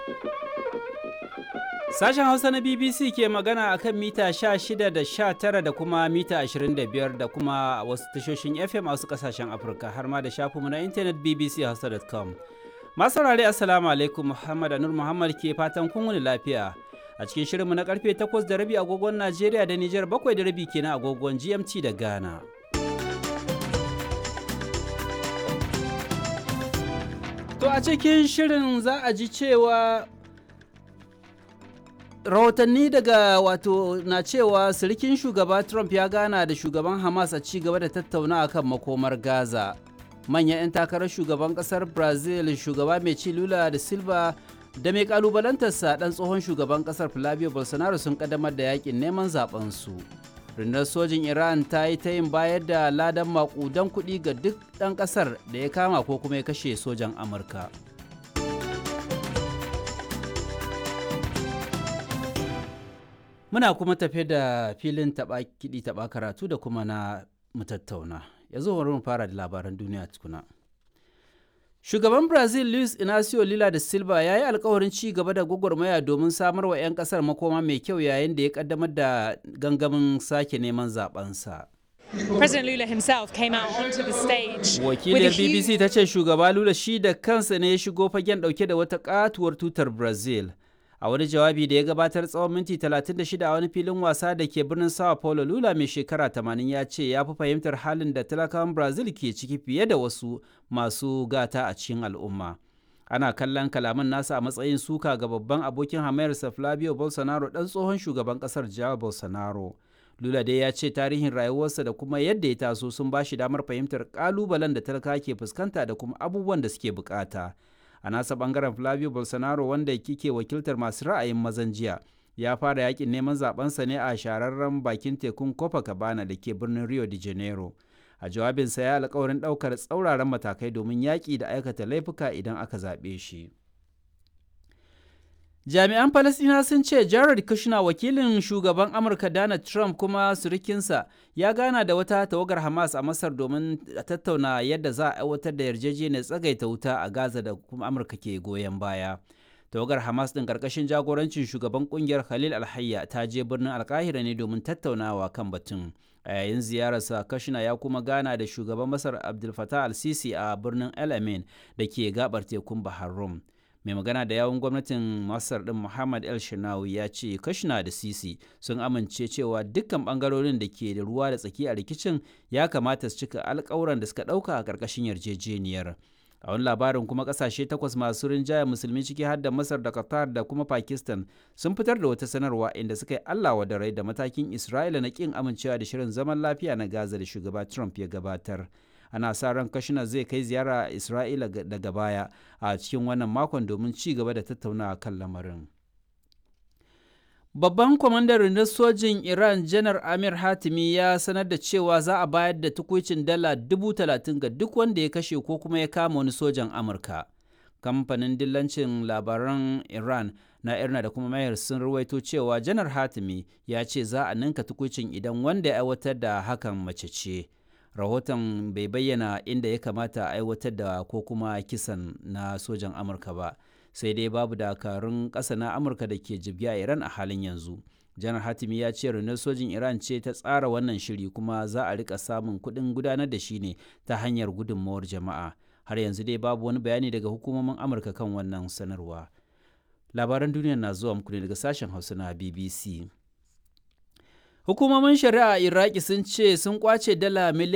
Sashen Hausa na BBC ke magana a kan mita 16 da 19 da kuma mita 25 da kuma wasu tashoshin FM a wasu kasashen Afirka har ma da shafinmu na intanet bbchausa.com. Masu saurare Assalamu alaikum Muhammad Anur Muhammad ke fatan kun wuni lafiya. A cikin shirinmu na karfe 8 da rabi agogon Najeriya da Nijar 7 da rabi kenan agogon GMT da Ghana. To a cikin shirin za a ji cewa rahotanni daga wato na cewa sirikin shugaba Trump ya gana da shugaban Hamas a ci gaba da tattauna kan makomar Gaza. Manyan 'yan takarar shugaban kasar Brazil shugaba mai ci Lula da Silva da mai kalubalantarsa dan tsohon shugaban kasar Flavio Bolsonaro sun kaddamar da yakin neman zaben su. rundunar sojin iran ta yi ta yin bayar da ladan makudan kuɗi ga duk ɗan ƙasar da ya kama ko kuma ya kashe sojan amurka muna kuma tafe da filin taɓa kiɗi taɓa karatu da kuma na mutattauna yanzu bari mu fara da labaran duniya tukuna Shugaban Brazil Luis Inacio Lula da Silva ya yi alkawarin ci gaba da gwagwarmaya domin samar wa 'yan kasar makoma mai kyau yayin da ya kaddamar da gangamin sake neman zabensa. President Lula himself came out onto the stage. Wakiliyar BBC ta ce shugaba Lula shi da kansa ne ya shigo fagen dauke da wata katuwar tutar Brazil. A wani jawabi da ya gabatar tsawon minti 36 a wani filin wasa da ke birnin Sao Paulo Lula mai shekara 80 ya ce ya fi fahimtar halin da talakawan Brazil ke ciki fiye da wasu masu gata a cikin al'umma. Ana kallon kalaman nasa a matsayin suka ga babban abokin hamayarsa Flavio Bolsonaro ɗan tsohon shugaban ƙasar Jair Bolsonaro. Lula dai ya ce tarihin rayuwarsa da kuma yadda ya taso sun ba shi damar fahimtar ƙalubalen da talaka ke fuskanta da kuma abubuwan da suke bukata. a nasa bangaren flavio bolsonaro wanda kike wakiltar masu ra'ayin mazan jiya ya fara yakin neman zabensa ne a shahararren bakin tekun copacabana da ke birnin rio de janeiro a jawabinsa ya alkawarin daukar tsauraran matakai domin yaƙi da aikata laifuka idan aka zaɓe shi jami'an falasina sun ce jared kushner wakilin shugaban amurka donald trump kuma surikinsa ya gana da wata tawagar hamas a masar domin tattauna yadda za a aiwatar da yarjejeniyar tsagaita wuta a gaza da kuma amurka ke goyon baya tawagar hamas din karkashin jagorancin shugaban kungiyar khalil alhayya ta je birnin alkahira ne domin tattaunawa kan batun a yayin ziyararsa kashina ya kuma gana da shugaban masar abdul fatah al-sisi a birnin el amin da ke gabar tekun bahar rum mai magana da yawun gwamnatin masar din muhammad el shinawi ya ce kashina da sisi sun amince cewa dukkan bangarorin da ke da ruwa da tsaki a rikicin ya kamata su cika alkawuran da suka dauka a karkashin yarjejeniyar a wani labarin kuma kasashe takwas masu rinjaya musulmi ciki har da masar da qatar da kuma pakistan sun fitar da wata sanarwa inda suka yi allah wa da rai da matakin isra'ila na kin amincewa da shirin zaman lafiya na gaza da shugaba trump ya gabatar ana sa ran kashina zai kai ziyara a isra'ila daga baya a cikin wannan makon domin ci gaba da tattaunawa kan lamarin babban kwamandan rundunar sojin iran janar amir hatimi ya sanar da cewa za a bayar da tukuicin dala dubu talatin ga duk wanda ya kashe ko kuma ya kama wani sojan amurka kamfanin dillancin labaran iran na irna da kuma mayar sun ruwaito cewa janar hatimi ya ce za a ninka tukuicin idan wanda ya aiwatar da hakan mace ce rahoton bai bayyana inda ya kamata a aiwatar da ko kuma kisan na sojan amurka ba sai dai babu dakarun ƙasa na amurka da ke jibgi a iran a halin yanzu janar hatimi ya ce rundunar sojin iran ce ta tsara wannan shiri kuma za a rika samun kuɗin gudanar da shi ne ta hanyar gudunmawar jama'a har yanzu dai babu wani bayani daga hukumomin amurka kan wannan sanarwa labaran duniya na zuwa muku ne daga sashen hausa na bbc Hukumomin shari'a Iraki sun ce sun kwace dala miliyan